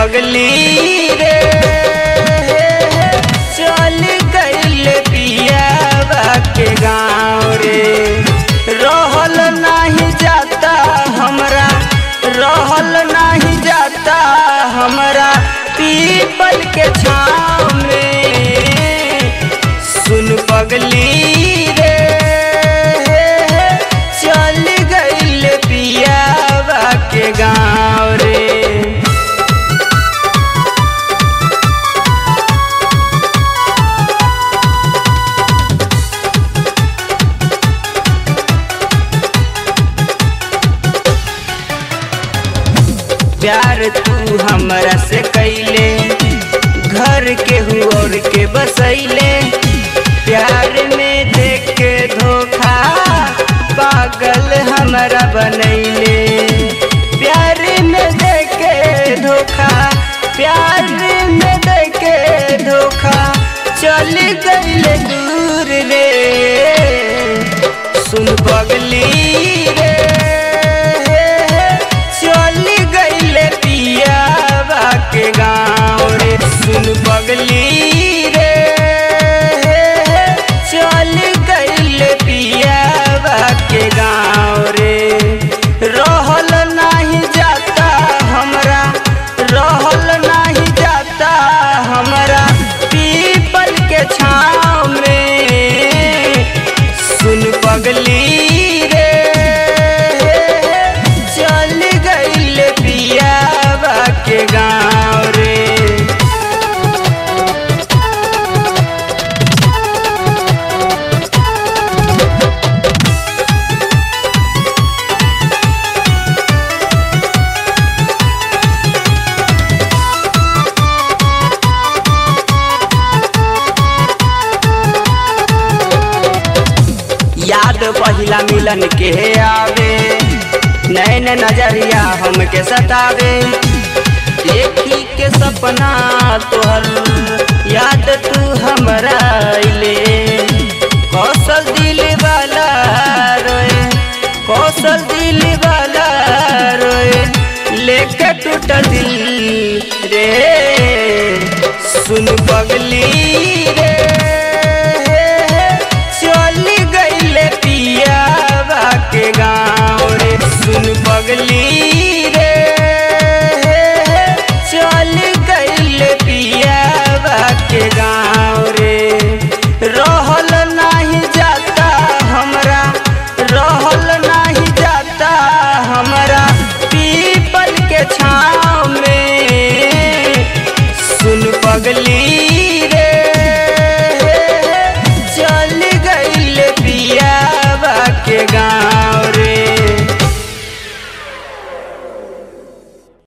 पगली रे चल गईल पियावा के गाँव रे रहल नाही जाता हमरा रहल नाही जाता हमरा पीपल के छाँव में सुन पगली रे चल गईल पियावा के गाँव रे प्यार तू हमरा से कैले घर के और के बसैले प्यार में देख के धोखा पागल हमरा बनैले प्यार में देख के धोखा प्यार में देख के धोखा चल गईले दूर रे सुन पगली रे चल गईले पियावा के गाँव रे सुन पगली रे चल गईले पियावा के गाँव रे रहल नाही जाता हमरा रहल नाही जाता हमरा पीपल के छाँव में सुन पगली रे चल गईल पियावा के गाँव रे याद पहिला मिलन के आवे नैन नजरिया हमके सतावे देखी के सपना तोहर याद तू हमरा अइले कौशल दिल वाला रोए कौशल दिल वाला रोए लेके टूटल दिल रे सुन पगली रे